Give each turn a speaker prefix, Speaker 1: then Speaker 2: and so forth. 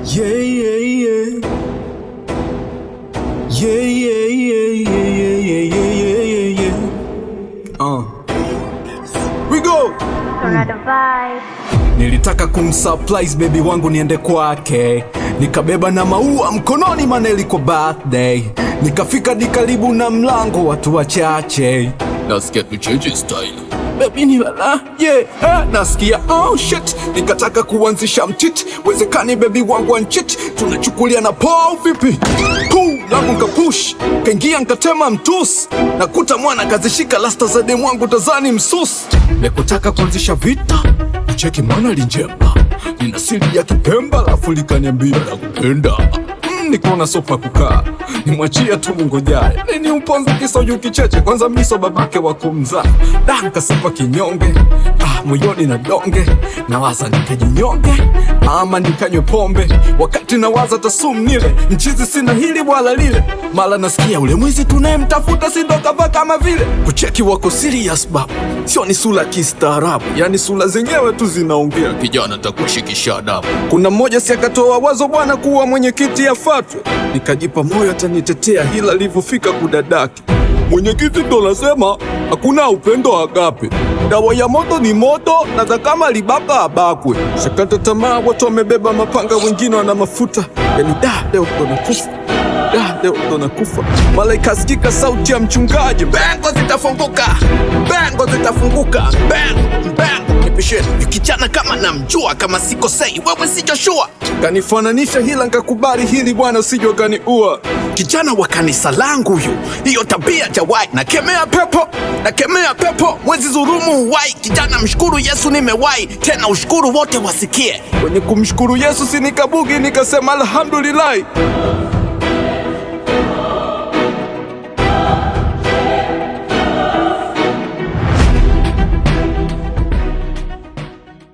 Speaker 1: Yeah, yeah, yeah. Yeah, yeah, yeah, yeah, yeah, yeah, yeah, yeah, yeah. Uh. We go!
Speaker 2: Tornado vibe.
Speaker 1: Nilitaka kumsurprise baby wangu niende kwake, nikabeba na maua mkononi, maana ilikuwa birthday. Nikafika di karibu na mlango, watu wachache, nasikia tucheche style Baby ni lala, yeah, eh, nasikia oh shit, nikataka kuanzisha mtiti, wezekani baby wangu anchit, tunachukulia na poa vipi? Puu langu nkapush, kaingia nkatema mtus, nakuta mwana kazishika lasta za demu wangu tazani msus, nekutaka kuanzisha vita cheki mwana linjemba nina siri ya kipemba lafu likaniambia la kupenda mm, nikaona sopa kukaa nimwachia tu mungojaye nini uponza kisoju kicheche kwanza miso babake wa kumzaa da nkasepa kinyonge ah, moyoni na donge nawaza nikajinyonge ama nikanywe pombe wakati nawaza tasum nile mchizi sina hili wala lile mala nasikia ule mwizi tunayemtafuta sindokava kama vile kucheki wako serious babu sio ni sura kistaarabu yani sura zenyewe tu zinaongea kijana takushikisha adabu kuna mmoja si akatoa wazo bwana kuwa mwenyekiti afatwe nikajipa moyo atanitetea hila alivyofika kudadaki mwenyekiti ndo nasema hakuna upendo agape dawa ya moto ni moto na za kama libaka abakwe shakata tamaa watu wamebeba mapanga wengine wana mafuta yani da leo ndo nakufa da leo ndo nakufa mala ikasikika sauti ya mchungaji bengo zitafunguka bengo zitafunguka bang bang nipisheni kijana kama namjua kama sikosei wewe si Joshua kanifananisha hila nkakubali hili bwana sijo kaniua kijana wa kanisa langu huyu hiyo tabia jawai nakemea pepo nakemea pepo mwezi dhurumu uwai kijana mshukuru yesu nimewai tena ushukuru wote wasikie kwenye kumshukuru yesu sinikabugi nikasema alhamdulillahi